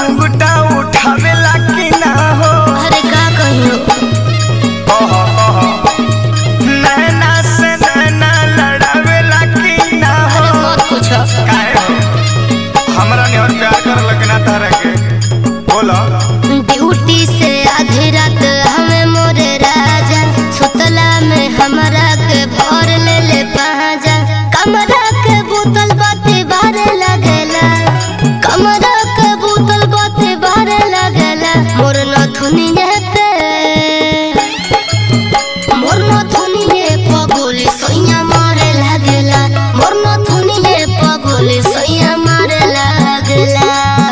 घुंघटा उठावेला कि ना हो अरे का कहियो कह कह नैना से नैना लड़ावेला कि ना हो अरे मत पूछो काहे हो हमरा ने और प्यार कर लगना तारा के बोलो ड्यूटी से आधी रात हमें मोरे राजा सुतला में हमरा के भर ले ले पाजा कमरा के बोतल बाते बारे लगेला कमरा के बोतल बाते बारे लगेला मोर नथुनिए पे मोर नथुनिए पगोली सैया मारे लगेला मोर नथुनिए पगोली सैया मारे लगेला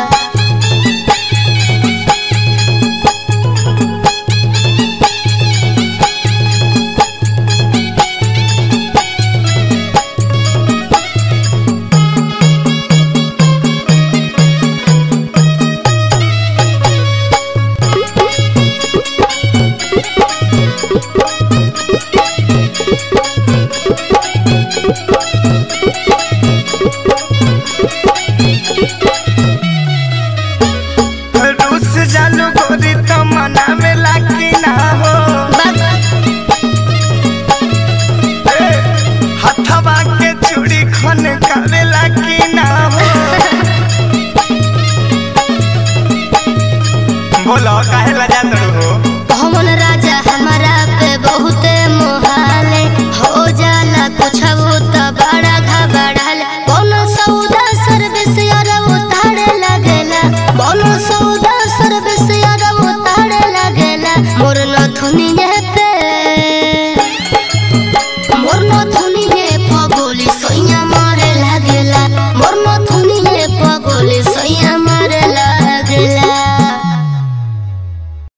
रूस जालू गोरी तो मनावेला कि ना हो ए, हथवा के चूड़ी खन करेला कि ना हो बोलो काहे लजा तड़ू हो